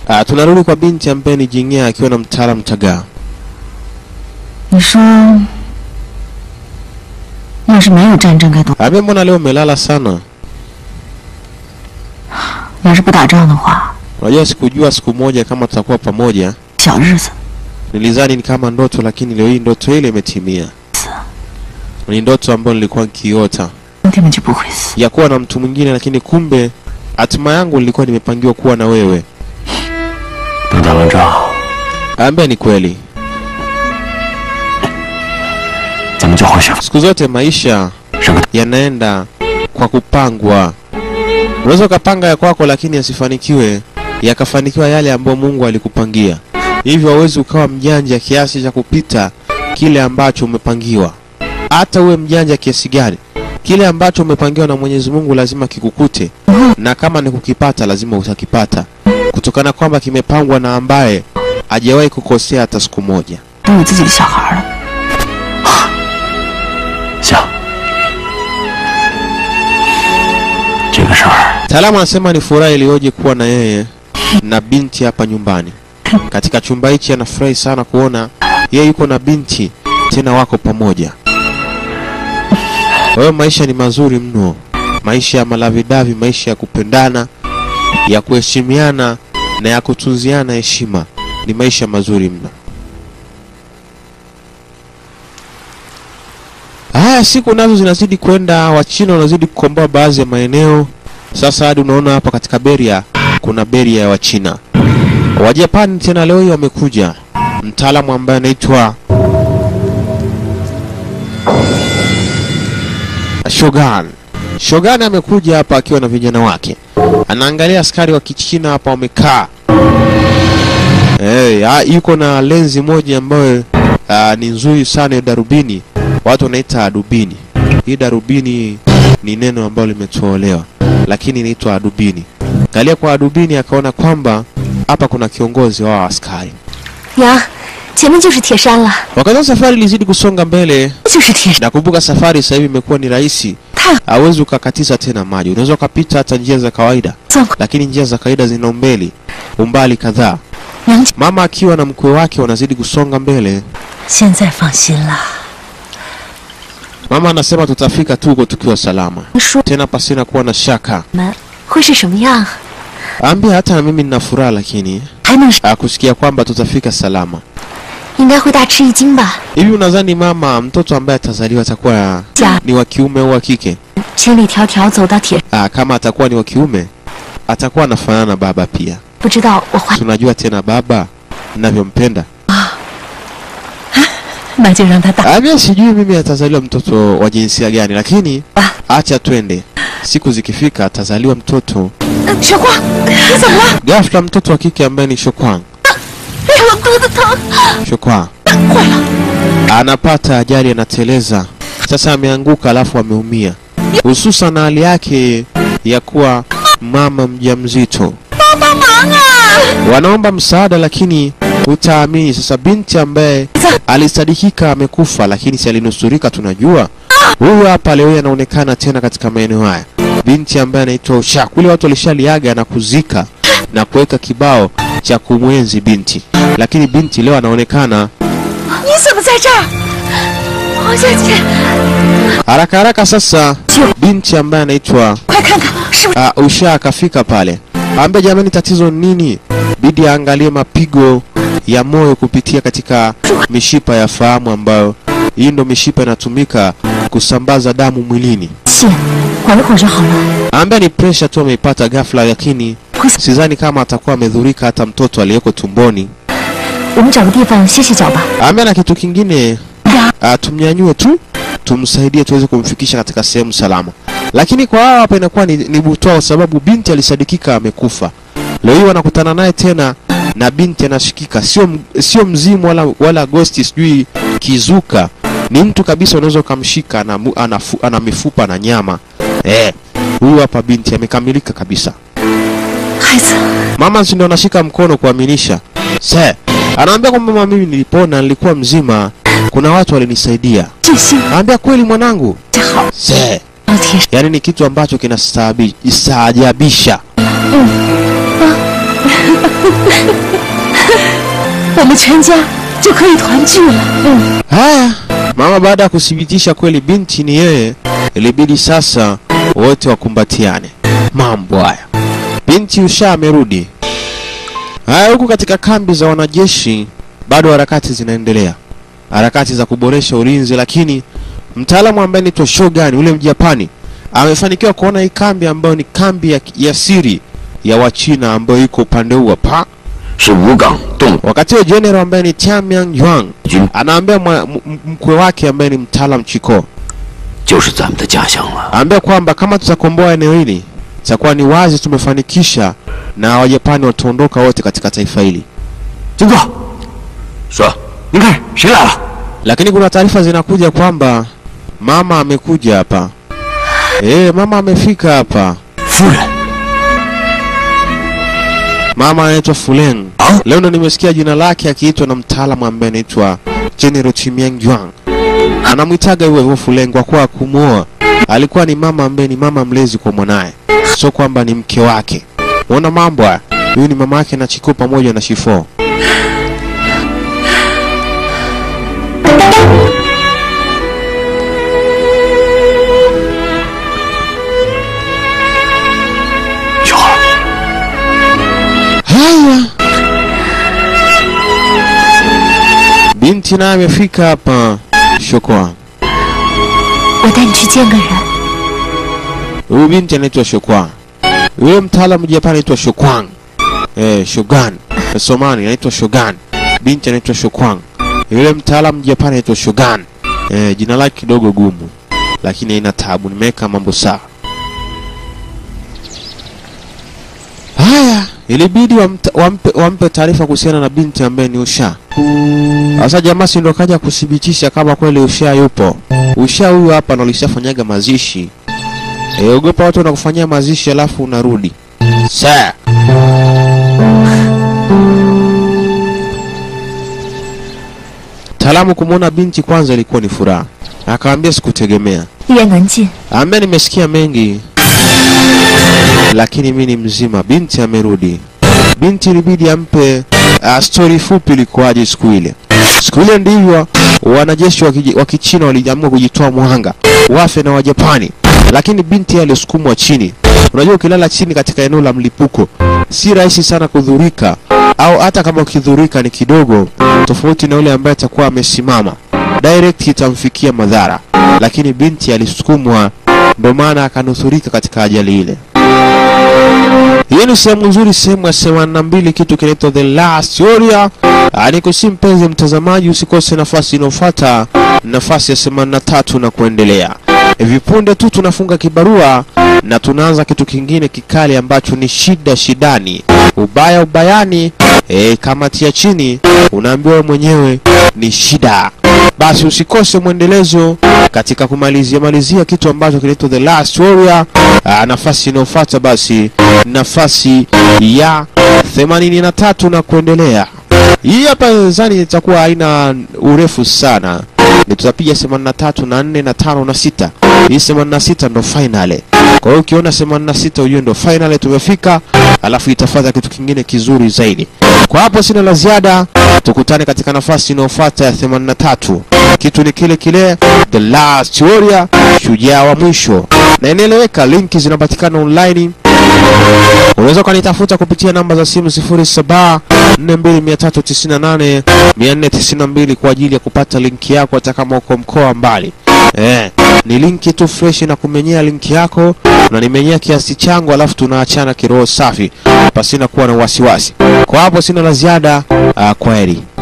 Ah, tunarudi kwa binti ambaye ni Jing'ea akiwa na mtaalamu Chagaa. 你说，要是没有战争该多， Ambia mbona leo umelala sana? 要是不打仗的话， Unajua sikujua siku moja kama tutakuwa pamoja. 小日子 Nilizani ni kama ndoto, lakini leo hii ndoto ile imetimia. Ni ndoto ambayo nilikuwa nikiota 兄弟们就不会死。 ya kuwa na mtu mwingine, lakini kumbe hatima yangu nilikuwa nimepangiwa kuwa na wewe. 等打完仗， Ambia ni kweli, 咱们就回去。 siku zote maisha 上个 yanaenda kwa kupangwa. Unaweza ukapanga ya kwako, lakini yasifanikiwe, yakafanikiwa yale ambayo Mungu alikupangia. Hivyo hauwezi ukawa mjanja kiasi cha kupita kile ambacho umepangiwa. Hata uwe mjanja kiasi gani, kile ambacho umepangiwa na Mwenyezi Mungu lazima kikukute, na kama ni kukipata, lazima utakipata, kutokana kwamba kimepangwa na ambaye hajawahi kukosea hata siku moja. 都有自己的小孩了， 行，这个事儿 Mtaalamu anasema ni furaha iliyoje kuwa na yeye na binti hapa nyumbani. Katika chumba hichi anafurahi sana kuona yeye yuko na binti tena wako pamoja. Kwa hiyo maisha ni mazuri mno, maisha ya malavidavi, maisha ya kupendana, ya kuheshimiana na ya kutunziana heshima, ni maisha mazuri mno. Haya, siku nazo zinazidi kwenda, Wachina wanazidi kukomboa baadhi ya maeneo. Sasa hadi unaona hapa katika Beria kuna Beria ya Wachina. Wajapani tena leo hii wamekuja, mtaalamu ambaye anaitwa Shogun. Shogun amekuja hapa akiwa na vijana wake, anaangalia askari wa Kichina hapa wamekaa. Hey, ah, yuko na lenzi moja ambayo ah, ni nzuri sana ya darubini, watu wanaita adubini. Hii darubini ni neno ambalo limetolewa, lakini inaitwa adubini. Angalia kwa adubini, akaona kwamba hapa kuna kiongozi wa askari. 娘，前面就是铁山了， Wakati safari ilizidi kusonga mbele, 就是铁山。 nakumbuka safari sasa hivi imekuwa ni rahisi, 太 hauwezi ukakatiza tena maji, unaweza ukapita hata njia za kawaida, 算 lakini njia za kawaida zina umbali umbali kadhaa. 娘， Mama akiwa na mkwe wake wanazidi kusonga mbele. 现在放心了。 Mama anasema tutafika tu huko tukiwa salama, 说 tena pasina kuwa na shaka. 们会是什么样？ Ambia hata na mimi nina furaha, lakini 还能是 ah, kusikia kwamba tutafika salama. 应该会大吃一惊吧？ Hivi unadhani mama, mtoto ambaye atazaliwa atakuwa 家 ni wa kiume au wa kike? 千里迢迢走到铁， Ah, kama atakuwa ni wa kiume atakuwa anafanana na baba pia. 不知道我怀 Tunajua tena baba ninavyompenda. 那就让他大。 Ah, mimi sijui mimi atazaliwa mtoto wa jinsia gani, lakini acha twende. Siku zikifika atazaliwa mtoto. 呃雪花，你怎么了？ Ghafla mtoto wa kike ambaye ni Shokwang, 哎呀，我肚子疼！ Shokwang 坏了， anapata ajali, anateleza. Sasa ameanguka alafu ameumia, hususan na hali yake ya kuwa mama mjamzito. 帮忙啊！ Wanaomba msaada, lakini utaamini sasa, binti ambaye alisadikika amekufa, lakini si alinusurika, tunajua huyu hapa leo hii anaonekana tena katika maeneo haya, binti ambaye anaitwa Usha. Kule watu walishaliaga na kuzika na kuweka kibao cha kumwenzi binti, lakini binti leo anaonekana 你怎么在这儿？黄小姐， haraka haraka. Sasa binti ambaye anaitwa 快看看，是不是 uh, Usha akafika pale, ambe jamani, tatizo ni nini? Bidi aangalie mapigo ya moyo kupitia katika mishipa ya fahamu, ambayo hii ndo mishipa inatumika kusambaza damu mwilini. 谢，缓一会儿就好了。 Ambaye ni pressure tu ameipata ghafla, lakini sidhani kama atakuwa amedhurika hata mtoto aliyeko tumboni. 我们找个地方歇歇脚吧。 Ambaye na kitu kingine uh, tumnyanyue tu tumsaidie tuweze kumfikisha katika sehemu salama, lakini kwa hawa hapa inakuwa ni, ni butwaa, kwa sababu binti alisadikika amekufa. Leo hii wanakutana naye tena na binti anashikika, sio m- sio mzimu wala, wala ghosti, sijui kizuka, ni mtu kabisa, unaweza ukamshika ana, mu- ana, fu- ana mifupa na nyama eh. Huyu hapa binti amekamilika kabisa. 孩子， Mama si ndo anashika mkono kuaminisha. Se, anaambia kwamba mama, mimi nilipona, nilikuwa mzima, kuna watu walinisaidia. 这些 Anaambia kweli mwanangu. 这好， Se, 老铁， yani ni kitu ambacho kinastaajabisha. 我们全家就可以团聚了。嗯， Haya, mama baada ya kuthibitisha kweli binti ni yeye, ilibidi sasa wote wakumbatiane. Mambo haya, binti Usha amerudi. Haya, huku katika kambi za wanajeshi bado harakati zinaendelea, harakati za kuboresha ulinzi, lakini mtaalamu ambaye anaitwa Shogun yule Mjapani amefanikiwa kuona hii kambi ambayo ni kambi ya, ya siri ya Wachina ambayo iko upande huu hapa. 是武岗洞 Wakati wa general ambaye ni Tianyang Yuan 军， anaambia mwa- m- m- mkwe wake ambaye ni mtaalam Chiko 就是咱们的家乡了。 anaambia kwamba kama tutakomboa eneo hili itakuwa ni wazi tumefanikisha na Wajapani wataondoka wote katika taifa hili. 金哥，说，您看谁来了？ Lakini kuna taarifa zinakuja kwamba mama amekuja hapa. Eh, mama amefika hapa. 夫人 Mama anaitwa Fuleng. Ah? Leo ndo nimesikia jina lake akiitwa na mtaalamu ambaye anaitwa General Chimiang Yuan. Anamwitaga hivyo hivyo Fuleng kwa kuwa kumuoa. Alikuwa ni mama ambaye ni mama mlezi kwa mwanaye, sio kwamba ni mke wake. Unaona mambo haya? Huyu ni mama yake na Chiko pamoja na Shifo. 雪花， Haya, binti naye amefika hapa. Shokwa, 我带你去见个人。 huyu binti anaitwa Shokwa. Yule mtaalamu Japani anaitwa Shokwang. Eh, Shogun. Somani anaitwa Shogun. Binti anaitwa Shokwang. Yule mtaalamu Japani anaitwa Shogun. Eh, jina lake kidogo gumu, lakini haina tabu, nimeweka mambo sawa. Haya, ilibidi wamta, wampe, wampe taarifa kuhusiana na binti ambaye ni Usha. Sasa jamaa si ndo kaja kuthibitisha kama kweli Usha yupo. Usha huyu hapa ndo alishafanyaga mazishi. E, ogopa watu wanakufanyia mazishi alafu unarudi. Sa. Taalamu kumwona binti kwanza ilikuwa ni furaha. Akaambia sikutegemea. 一言难尽， Ambaye nimesikia mengi lakini mi ni mzima. Binti amerudi. Binti ilibidi ampe uh, stori fupi ilikuwaje siku ile. Siku ile ndivyo wanajeshi wa kiji- wa Kichina waliamua kujitoa mwanga wafe na Wajapani, lakini binti alisukumwa chini. Unajua, ukilala chini katika eneo la mlipuko si rahisi sana kudhurika, au hata kama ukidhurika ni kidogo, tofauti na yule ambaye atakuwa amesimama direct itamfikia madhara, lakini binti alisukumwa, ndo maana akanusurika katika ajali ile. Hii ni sehemu nzuri, sehemu ya themanini na mbili, kitu kinaitwa The Last Warrior. Ah, Nikusi mpenzi mtazamaji, usikose nafasi inayofuata, nafasi ya themanini na tatu na kuendelea. Hivi punde tu tunafunga kibarua na tunaanza kitu kingine kikali ambacho ni shida shidani, ubaya ubayani. E, kamati ya chini unaambiwa wewe mwenyewe ni shida. Basi usikose mwendelezo katika kumalizia malizia kitu ambacho kinaitwa The Last Warrior. Aa, nafasi inayofuata basi nafasi ya 83 na kuendelea. Hii hapa nadhani itakuwa haina urefu sana, ni tutapiga 83 na 4 na 5 na 6. Hii 86 ndo finale. Kwa hiyo ukiona 86 ujue ndo finale tumefika, alafu itafuata kitu kingine kizuri zaidi. Kwa hapo sina la ziada, tukutane katika nafasi inayofuata ya 83. Kitu ni kile kile, The Last Warrior, shujaa wa mwisho, na inaeleweka. Linki zinapatikana online Unaweza ukanitafuta kupitia namba za simu 0742398492 kwa ajili ya kupata linki yako hata kama uko mkoa mbali. Eh, ni linki tu fresh na kumenyea linki yako na nimenyea kiasi changu, alafu tunaachana kiroho safi pasina kuwa na wasiwasi. Kwa hapo sina la ziada. Uh, kwaheri.